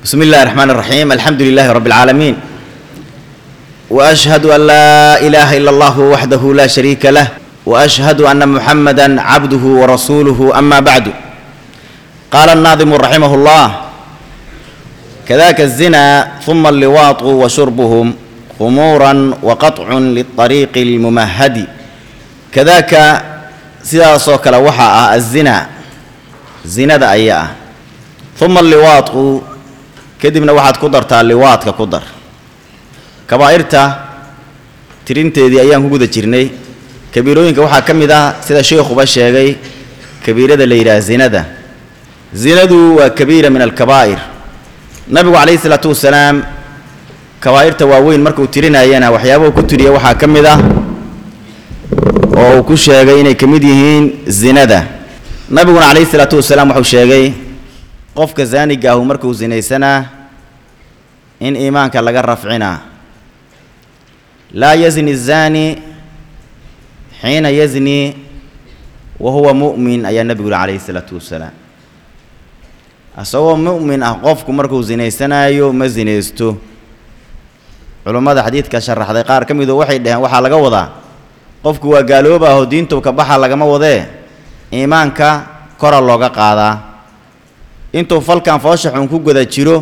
بسم الله الرحمن الرحيم الحمد لله رب العالمين واشهد ان لا اله الا الله وحده لا شريك له واشهد ان محمدا عبده ورسوله اما بعد قال الناظم رحمه الله كذاك الزنا ثم اللواط وشربهم خمورا وقطع للطريق الممهد كذاك sidaasoo kale waxaa ah azina zinada ayaa ah uma alliwaadku kadibna waxaad ku dartaa liwaadka ku dar kabaa'irta tirinteedii ayaan ku guda jirnay kabiirooyinka waxaa ka mid ah sida sheikhuba sheegay kabiirada la yidhaha zinada zinadu waa kabiira min alkabaa'ir nabigu calayhi isalaatu wasalaam kabaa'irta waaweyn markuu tirinayana waxyaabahu ku tiriya waxaa ka mid ah oo uu ku sheegay inay ka mid yihiin zinada nabiguna calayhi isalaatu wasalaam wuxuu sheegay qofka zaaniga ahu markuu zinaysanaa in iimaanka laga rafcinaa laa yazni الzani xiina yazni wa huwa mu'min ayaa nebigu yihi calayhi isalaatu wasalaam isagoo mu'min ah qofku markuu zinaysanaayo ma zinaysto culummada xadiidka sharaxday qaar ka midu waxay dhaheen waxaa laga wadaa qofku waa gaalooba aho diintu ka baxa lagama wadee iimaanka kora looga qaadaa intuu falkan foosha xun ku guda jiro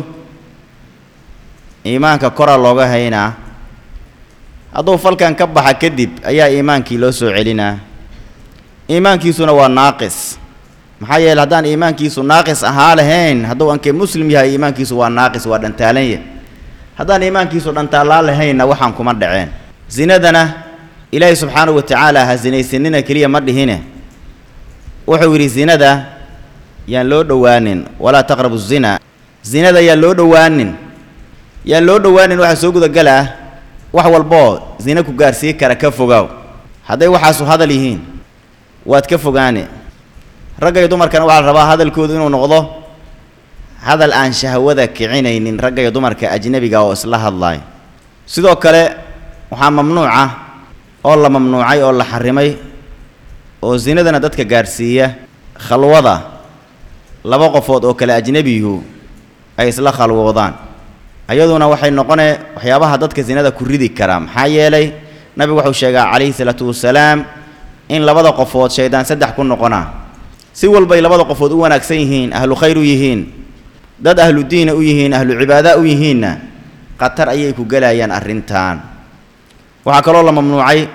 iimaanka kora looga haynaa hadduu falkan ka baxa kadib ayaa iimaankii loo soo celinaa iimaankiisuna waa naaqis maxaa yeele haddaan iimaankiisu naaqis ahaa lahayn hadduu ankee muslim yahay iimaankiisu waa naaqis waa dhantaalanya haddaan iimaankiisu dhantaalaa lahaynna waxaan kuma dhaceen zinadana ilaahay subxaanahu wa tacaala ha sinaysanina keliya ma dhihine wuxuu yidhi zinada yaan loo dhowaanin walaa taqrabu zina zinada yaan loo dhowaanin yaan loo dhowaanin waxaa soo gudagalaa wax walboo zina ku gaarsii kara ka fogaaw hadday waxaasu hadal yihiin waad ka fogaane ragga iyo dumarkana waxaa la rabaa hadalkoodu inuu noqdo hadal aan shahwada kicinaynin ragga iyo dumarka ajnebiga oo isla hadlaay sidoo kale waxaa mamnuuca oo la mamnuucay oo la xarimay oo zinadana dadka gaadhsiiya khalwada laba qofood oo kale ajnebiyuhu ay isla khalwoodaan ayaduna waxay noqonee waxyaabaha dadka zinada ku ridi karaa maxaa yeelay nabigu wuxuu sheegaa calayhi salaatu wasalaam in labada qofood shaydaan saddex ku noqonaa si walbay labada qofood u wanaagsan yihiin ahlu khayr u yihiin dad ahlu diina u yihiin ahlu cibaada u yihiinna khatar ayay ku gelayaan arrintan waxaa kaloo la mamnuucay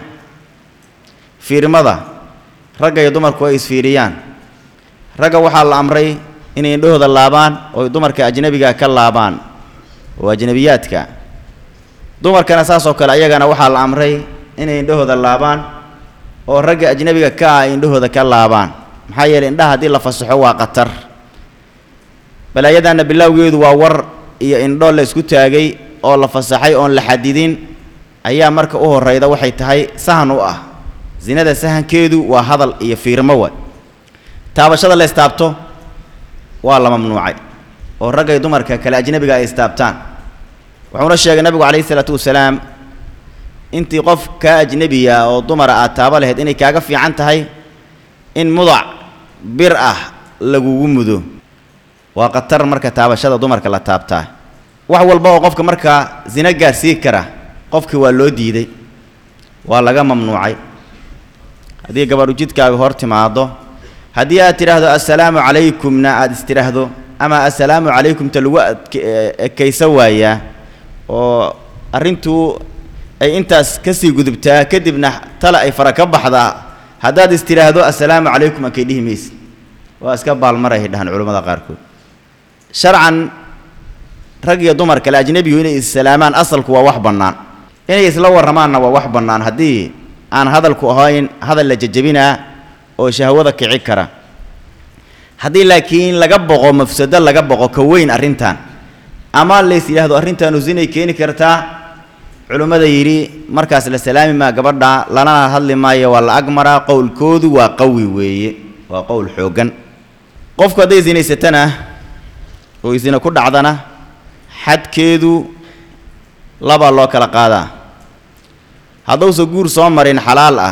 fiirmada ragga iyo dumarku ay isfiiriyaan ragga waxaa la amray inay indhahooda laabaan oo dumarka ajnebiga ka laabaan oo ajnebiyaadka dumarkana saas oo kale ayagana waxaa la amray inay indhahooda laabaan oo ragga ajnebiga ka ah ay indhahooda ka laabaan maxaa yeeley indhaha haddii la fasaxo waa khatar balaayadaana bilowgeedu waa war iyo indho la isku taagay oo la fasaxay oon la xadidin ayaa marka u horrayda waxay tahay sahan u ah zinada sahankeedu waa hadal iyo fiirmo wa taabashada la istaabto waa la mamnuucay oo ragga iyo dumarka kale ajnebiga ay istaabtaan wuxuuna sheegay nabigu calayhi isalaatu wasalaam intii qof kaa ajnebiya oo dumara aad taaba lahayd inay kaaga fiican tahay in mudac bir ah lagugu mudo waa khatar marka taabashada dumarka la taabtaa wax walba oo qofka markaa zina gaarsii kara qofkii waa loo diiday waa laga mamnuucay haddii gabadhu jidkaaga hor timaado haddii aad tidhaahdo assalaamu calaykumna aada is tidhaahdo ama assalaamu calaykumta lagu ekaysa waayaa oo arrintuu ay intaas kasii gudubtaa kadibna tale ay fara ka baxdaa haddaad is tidhaahdo assalaamu calaykum ankay dhihi maysid waa iska baalmaray dhahaan culammada qaarkood sharcan rag iyo dumar kale ajnebigu inay issalaamaan asalku waa wax bannaan inay isla warramaanna waa wax bannaan haddii aan hadalku ahayn hadal la jejebinaa oo shahwada kici kara haddii laakiin laga boqo mafsado laga boqo ka weyn arrintan ama lays yidhaahdo arrintaanu zinay keeni kartaa culimmada yidhi markaas la salaami maa gabadha lanana hadli maayo waa la agmaraa qowlkoodu waa qawi weeye waa qowl xooggan qofku hadday zinaysatana oo zina ku dhacdana xadkeedu labaa loo kala qaadaa hadduusa guur soo marin xalaal ah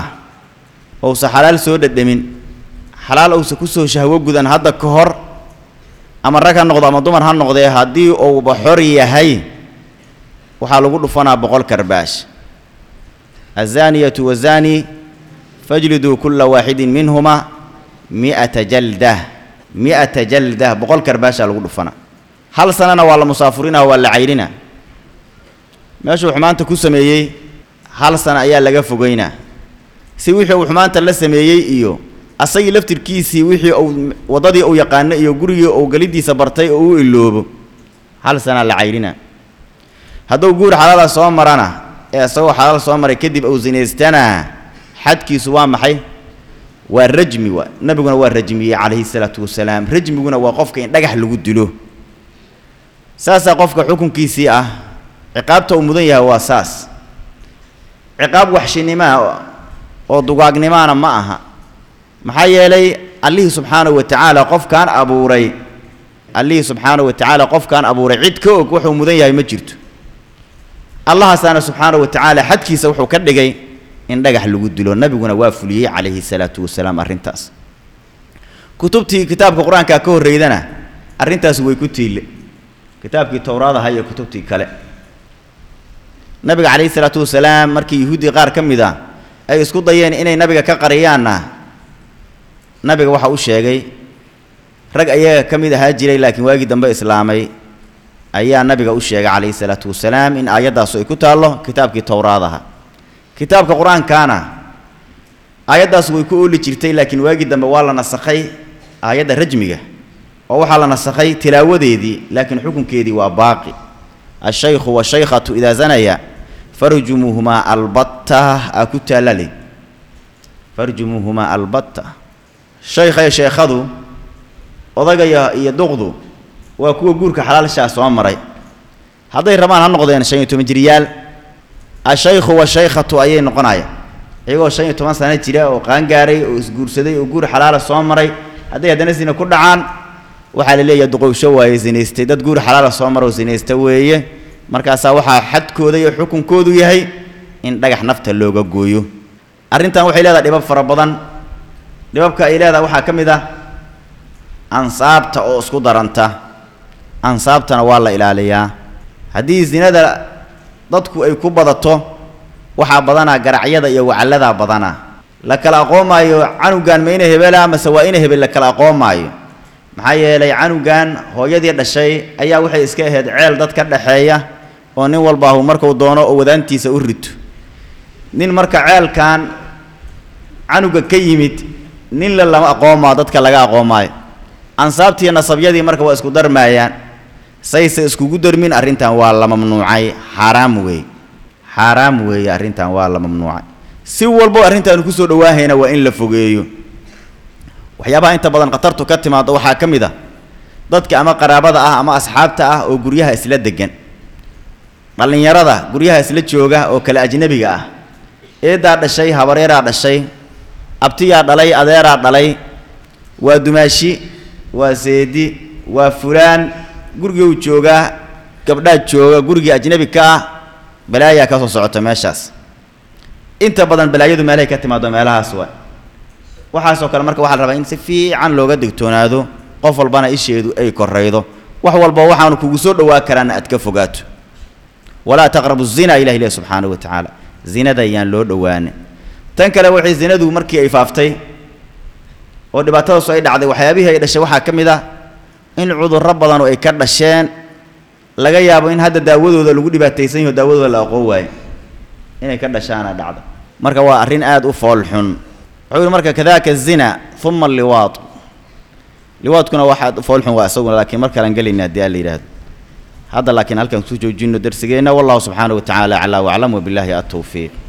ousa xalaal soo dhadhamin xalaal ousa ku soo shahwo gudan hadda ka hor ama rag ha noqdo ama dumar ha noqdee haddii uuba xor yahay waxaa lagu dhufanaa boqol karbaash azaaniyatu wazaani fajliduu kulla waaxidin minhuma mi'ata jaldah mi'ata jaldah boqol karbaashaa lagu dhufanaa hal sanana waa la musaafurinaa waa la caydhinaa meeshuu xumaanta ku sameeyey hal sana ayaa laga fogeynaa si wixii uu xumaanta la sameeyey iyo asagii laftirkiisii wixii uu waddadii uu yaqaano iyo gurigii uu gelidiisa bartay oo u iloobo hal sanaa la caydhinaa hadduu guur xalaala soo marana ee isagoo xalaal soo maray kadib uu sinaystana xadkiisu waa maxay waa rajmi waa nebiguna waa rajmiyey calayhi salaatu wasalaam rajmiguna waa qofka in dhagax lagu dilo saasaa qofka xukunkiisii ah ciqaabta uu mudan yahay waa saas ciqaab waxshinimaa oo dugaagnimaana ma aha maxaa yeelay allihii subxaanahu wa tacaala qofkaan abuuray allihii subxaanahu wa tacaala qofkaan abuuray cid ka og wuxuu mudan yahay ma jirto allahaasaana subxaanahu wa tacaala xadkiisa wuxuu ka dhigay in dhagax lagu dilo nebiguna waa fuliyey calayhi salaatu wasalaam arrintaas kutubtii kitaabka qur-aankaa ka horreydana arrintaas way ku tiille kitaabkii towraadaha iyo kutubtii kale nabiga calayhi salaatu wasalaam markii yuhuuddii qaar ka mid a ay isku dayeen inay nabiga ka qariyaanna nabiga waxa u sheegay rag ayaga ka mid ahaa jiray laakiin waagii dambe islaamay ayaa nabiga u sheegay calayhi salaatu wasalaam in aayaddaasu ay ku taallo kitaabkii towraadaha kitaabka qur-aankaana aayaddaas way ku ooli jirtay laakiin waagii dambe waa la nasakhay aayadda rajmiga oo waxaa la nasakhay tilaawadeedii laakiin xukunkeedii waa baaqi ashaykhu washaykhatu idaa zanaya farjumuuhumaa albatta aa ku taallale farjumuuhumaa albatta shaykha iyo sheekhadu odagaya iyo duqdu waa kuwa guurka xalaalshaa soo maray hadday rabaan ha noqdeen shan iyo toban jiryaal ashaykhu washaykhatu ayay noqonayaan iyagoo shan iyo toban sano jira oo qaangaaray oo isguursaday oo guur xalaala soo maray hadday haddana sina ku dhacaan waxaa la leeyahay duqowsho waaye sinaystay dad guur xalaala soo mara oo sinaysta weeye markaasaa waxaa xadkooda iyo xukunkoodu yahay in dhagax nafta looga gooyo arrintan waxay leedahay dhibab fara badan dhibabka ay leedahay waxaa ka mid ah ansaabta oo isku daranta ansaabtana waa la ilaaliyaa haddii sinada dadku ay ku badato waxaa badanaa garacyada iyo wacalladaa badanaa la kala aqoomaayo canugan ma ina hebela mase waa ina hebel la kala aqoomaayo maxaa yeelay canugan hooyadii dhashay ayaa waxay iska ahayd ceel dad ka dhaxeeya oo nin walbaahu markuu doono oo wadaantiisa u rito nin marka ceelkan canuga ka yimid nin la lama aqoomaa dadka laga aqoomaayo ansaabtiiyo nasabyadii marka waa isku darmaayaan sayse iskugu darmin arrintan waa la mamnuucay xaaraam weeye xaaraam weeye arrintan waa la mamnuucay si walbo arrintaanu kusoo dhawaahayna waa in la fogeeyo waxyaabaha inta badan khatartu ka timaado waxaa ka mid a dadka ama qaraabada ah ama asxaabta ah oo guryaha isla degan dhallinyarada guryaha isla jooga oo kale ajnebiga ah eedaa dhashay habareeraa dhashay abtiyaa dhalay adeeraa dhalay waa dumaashi waa seedi waa fulaan guriguu joogaa gabdhaa jooga gurigii ajnebi ka ah balaayaa ka soo socota meeshaas inta badan balaayadu meelahay ka timaado meelahaas waa waxaasoo kale marka waxaa la rabaa in si fiican looga digtoonaado qof walbana isheedu ay koraydo wax walba waxaanu kugu soo dhowaa karaana aad ka fogaato walaa taqrabu zina ilah ilahi subxaanahu wa tacaala zinada ayaan loo dhowaana tan kale waxay zinadu markii ay faaftay oo dhibaatadaasu ay dhacday waxyaabihii ay dhashay waxaa ka mid ah in cudurro badan oo ay ka dhasheen laga yaabo in hadda daawadooda lagu dhibaataysan yaho daawadooda la aqoon waayo inay ka dhashaana dhacda marka waa arrin aada u fool xun wuxuu yihi marka kadaka zina uma alliwaad liwaadkuna waxaad fool xun waa isaguna laakiin mar kalaan gelaynaa haddii aan la yidhaahdo hadda laakiin halkan ku joojino darsigeenna wallahu subxaanahu wa tacaala aclaa waclam wabilaahi atowfiiq